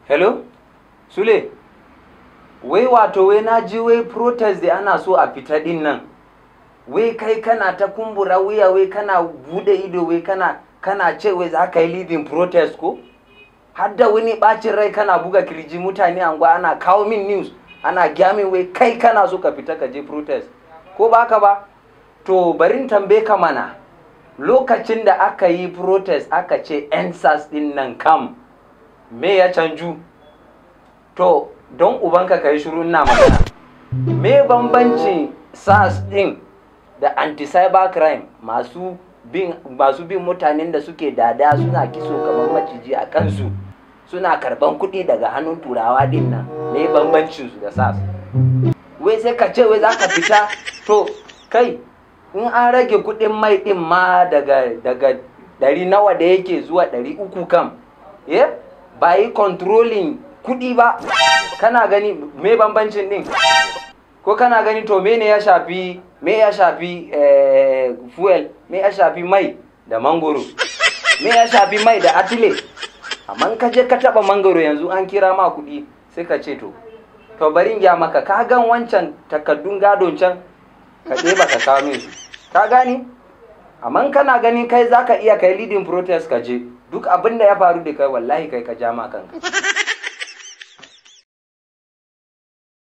hello sule wai wato wai na ji wai protest da ana so a fita din nan wai kai kana ta kumbura wuya wai kana bude ido wai kana kana ce wai za ka yi leading protest ko har da wani bacin rai kana buga kirji mutane anguwa ana kawo min news ana gyamin wai kai kana so ka fita ka je protest ko ba ka ba to barin tambaye ka mana lokacin da aka yi protest aka ce ensas din nan kam me ya canju to don ubanka ka yi shiru ina magana me bambancin sas din da anti-cyber crime masu bin masu bin mutanen da suke dada suna kiso kamar maciji a kansu suna karban kuɗi daga hannun turawa din nan me bambancin su da sas wai sai ka ce wai za ka fita to kai in an rage kuɗin mai ɗin ma daga daga ɗari nawa da yake zuwa ɗari uku kam yeah? ba yi controlling kuɗi ba kana gani me bambancin ɗin ko kana gani to me ne ya shafi me ya shafi eh, fuel me ya shafi mai da mangoro me ya shafi mai da atile amma ka je ka taba mangoro yanzu an kira ma kuɗi sai ka ce to to bari in gya maka ka gan wancan takaddun gadon can ka ɗeba ka kawo min su ka gani amma kana gani kai zaka iya kai leading protest ka je duk abin da ya faru da kai wallahi kai ka ja ma kanka